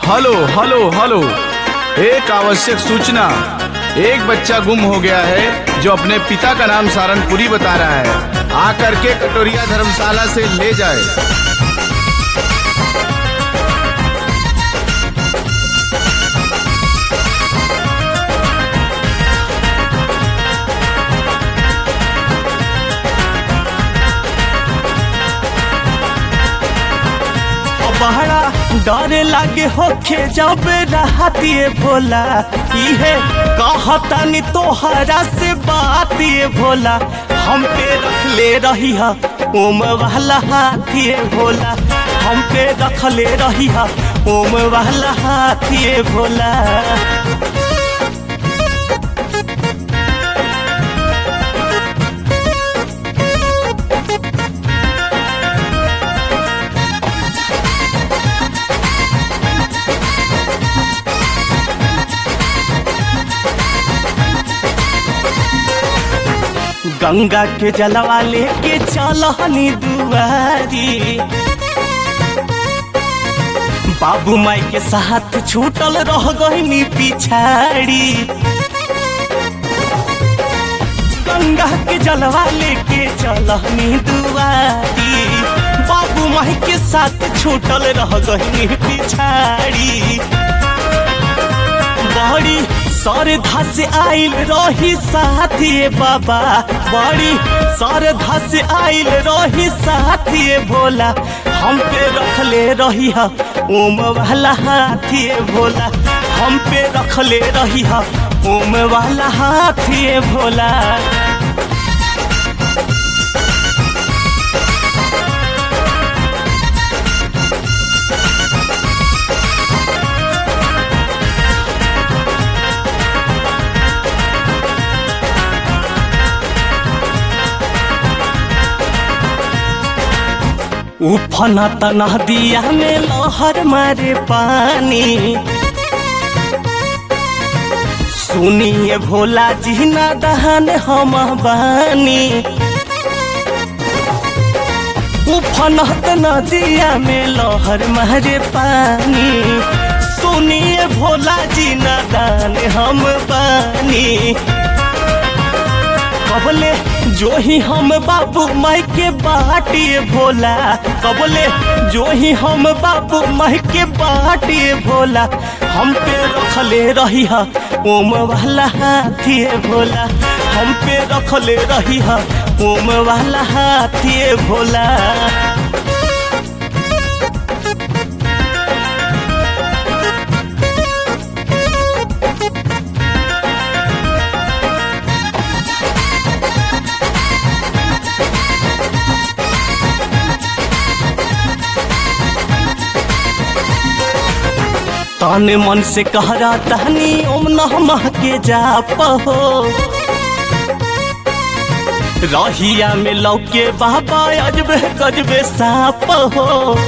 hello hello hello एक आवश्यक सूचना एक बच्चा गुम हो गया है जो अपने पिता का नाम सारनपुरी बता रहा है आकर के कटोरिया धर्मशाला से ले जाए बहरा डर लागे होखे जब रहतिए भोला इहे कहतानी तोहरा से बात ये भोला हम पे रख ले रही हा ओम वाला हाथिए भोला हम पे रख ले रही हा ओम वाला हाथिए भोला गंगा के जलवा लेके चलहनी दुआरी बाबू माई के साथ छूटल रह गईनी पिछाड़ी गंगा के जलवा लेके चलहनी दुआरी बाबू माई के साथ छूटल रह गईनी पिछाड़ी बड़ी सरधा से आइल रही साथिए बाबा बड़ी सरधा से आइल रही साथिए भोला हम पे रख ले रही हा ओम वाला हाथिए भोला हम पे रख ले रही हा ओम वाला हाथिए भोला उफना तना दिया में लहर मारे पानी सुनिए भोला जी ना दहन हम बानी उफनत नदिया में लहर मारे पानी सुनिए भोला जी ना दान हम बानी कबले जो ही हम बाबू माई के बाटिए भोला कबले जो ही हम बाबू माई के बाटिए भोला हम पे रखले रही हा ओम वाला हाथिए भोला हम पे रखले रही हा ओम वाला हाथिए भोला तन मन से कह रहा तहनी ओम नमः के जाप हो रहिया में लौके बाबा अजबे गजबे साप हो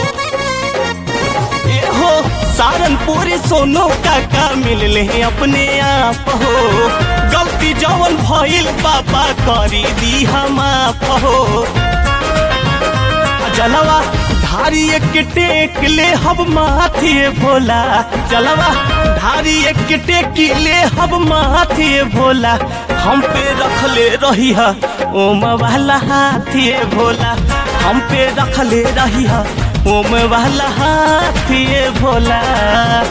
ए हो सारनपुर सोनो काका मिल ले अपने आप हो गलती जवन भइल बाबा करी दी हम आप हो जलवा धारी एक टेक ले हब माथिए भोला जलवा धारी एक टेक ले हब माथिए भोला हम पे रख ले रही हा ओम वाला हाथिए भोला हम पे रख ले रही हा ओम वाला हाथिए भोला